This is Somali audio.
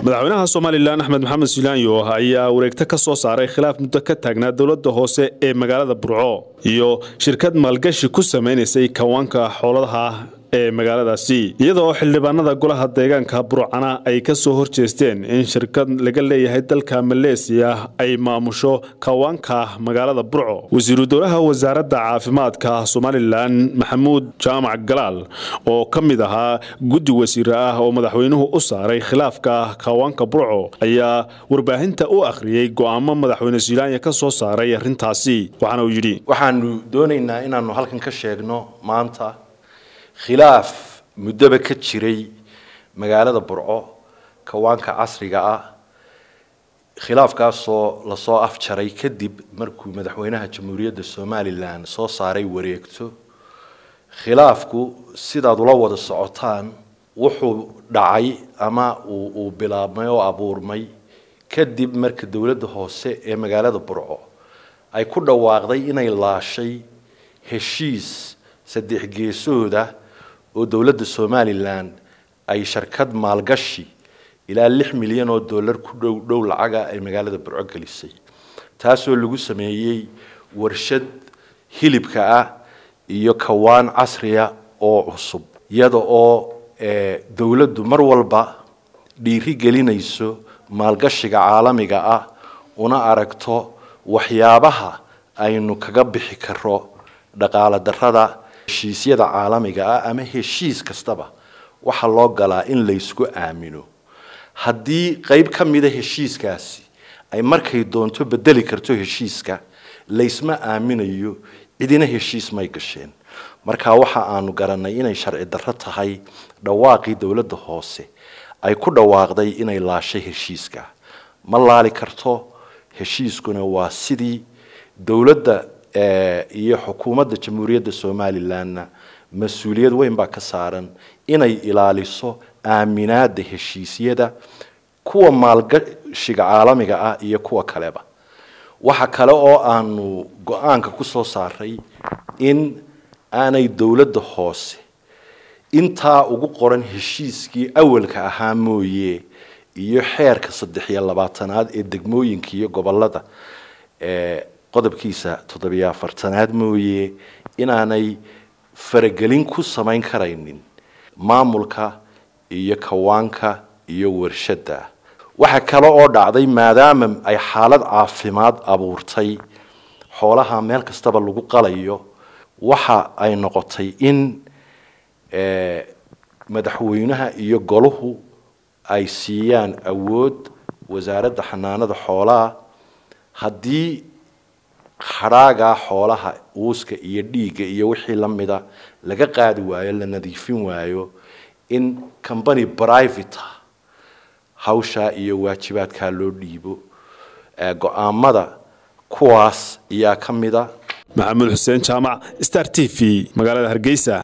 madaxweynaha somalilan axmed maxamed silaanyo ayaa wareegto ka soo saaray khilaaf muddo ka taagnaa dowladda hoose ee magaalada burco iyo shirkad maalgashi ku samaynaysay kawaanka xooladaha ee magaaladaasi iyadoo xildhibaanada golaha deegaanka burcana ay ka soo horjeesteen in shirkad laga leeyahay dalka maleesiya ay maamusho kawaanka magaalada burco wasiiru dowlaha wasaaradda caafimaadka somalilan maxamuud jaamac galaal oo ka mid ahaa guddi wasiire ah oo madaxweynuhu u saaray khilaafka kawaanka burco ayaa warbaahinta u akhriyey go'aamo madaxweyne silaanya ka soo saaray arrintaasi waxaana uu yidhi waxaanu doonaynaa inaanu halkan ka sheegno maanta khilaaf muddoba ka jiray magaalada burco kawaanka casriga ah khilaafkaasoo lasoo afjaray kadib markuu madaxweynaha jamhuuriyadda somalilan soo saaray wareegto khilaafku sidaad ula wada socotaan wuxuu dhacay ama uu bilaabmay oo abuurmay kadib marka dowladda hoose ee magaalada burco ay ku dhawaaqday inay laashay heshiis saddex geesooda oo dowladda somalilan ay sharkad maalgashi ilaa lix milyan oo dollar ku dhow dhow lacaga ay magaalada burco gelisay taasoo lagu sameeyey warshad hilibka ah iyo kawaan casriya oo cusub iyada oo dowladdu mar walba dhiiri gelinayso maalgashiga caalamiga ah una aragto waxyaabaha aynu kaga bixi karo dhaqaale darrada heshiisyada caalamiga ah ama heshiis kastaba waxaa loo galaa in laysku aamino haddii qayb ka mida heshiiskaasi ay markay doonto bedeli karto heshiiska laysma aaminayo cidina heshiis may gasheen marka waxa aanu garanay inay sharci darro tahay dhawaaqii dowladda hoose ay ku dhawaaqday inay laashay heshiiska ma laali karto heshiiskuna waa sidii dowladda iyo xukuumadda jamhuuriyadda somalilanna mas-uuliyad weyn baa ka saaran inay ilaaliso aaminaada heshiisyada kuwa maalgashiga caalamiga ah iyo kuwa kaleba waxa kale oo aanu go-aanka ku soo saaray in aanay dowladda hoose intaa ugu qoran heshiiskii awalka ahaa mooye iyo xeerka saddex iyo labaatanaad ee degmooyinka iyo gobolada qodobkiisa toddobiyo afartanaad mooye inaanay faragelin ku samayn karaynin maamulka iyo kawaanka iyo warshadda waxa kale oo dhacday maadaama ay xaalad caafimaad abuurtay xoolaha meel kastaba lagu qalayo waxa ay noqotay in madaxweynaha iyo goluhu ay siiyaan awood wasaaradda xanaanada xoolaha haddii hadhaagaa xoolaha uuska iyo dhiigga iyo wixii la mida laga qaadi waayo la nadiifin waayo in combany private hawshaa iyo waajibaadkaa loo dhiibo go-aamada kuwaas ayaa ka mida maxamuud xuseen jaamac star t v magaalada hargeysa